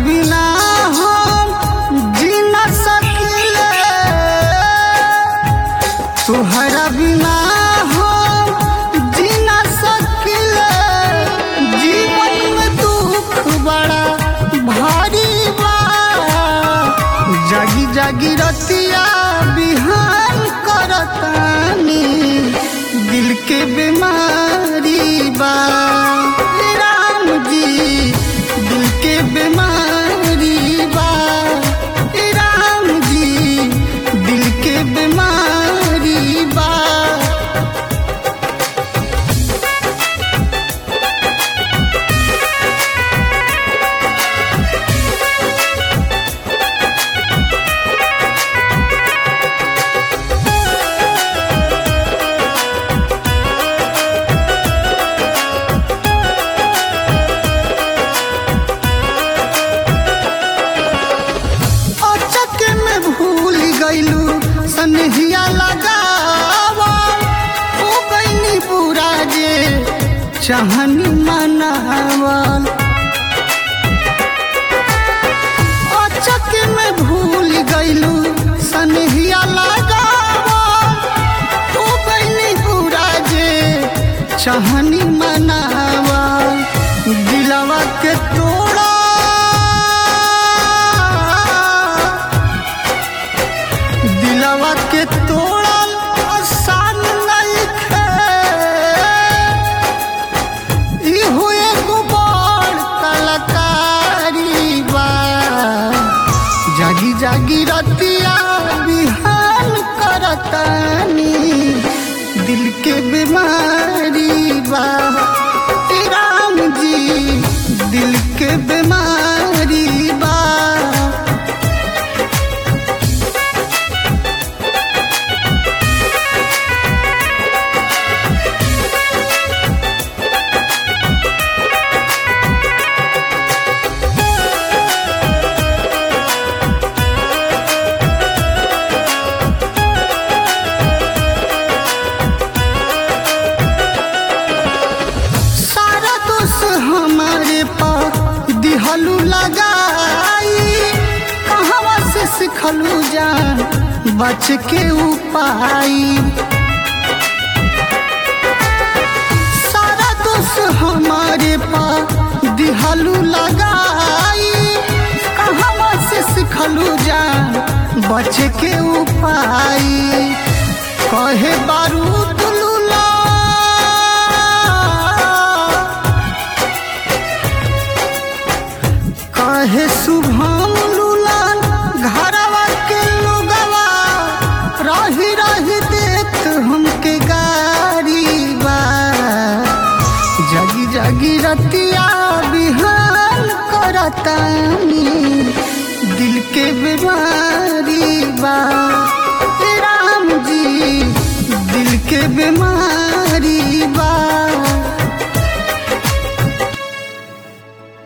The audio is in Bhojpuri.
बिना हम जी न सकिले तुहरा बिना हम जी न सकिले जीवन में दुख बड़ा भारी बा जागी जागी रतिया बिहान करतानी दिल के बीमारी बा हे राम जी दिल के बीमारी बा हे राम जी दिल के बीमारी बा अचक में भूल गईलू सनहिया लगावा हो गईनी बुरा जे चाहनी मनावल अचक में भूल गईलू सनहिया लगावा हो गईनी बुरा जे चाहनी मनावा दिलवा के तोड़ा दिलवा के तोड़ल आसान नइखे इहो एगो बड़ कलाकारी बा जागी जागी रतिया बिहान करतानी दिल के बीमारी बा हे राम जी दिल के बीमारी बा सारा दोष हमारे पास दिहलू लगाई कहवा से सिखलू जान बच के उपाय सारा दोष हमारे पास दिहलू लगाई कहवा से सिखलू जान बच के उपाय कहे बारूद लूला कहे शुभम लूलान घरवा के लोगवा रही रही देख हमके गारी बा जगी जगी रतिया बिहान करतानी दिल के बीमारी बा हे राम जी दिल के बीमारी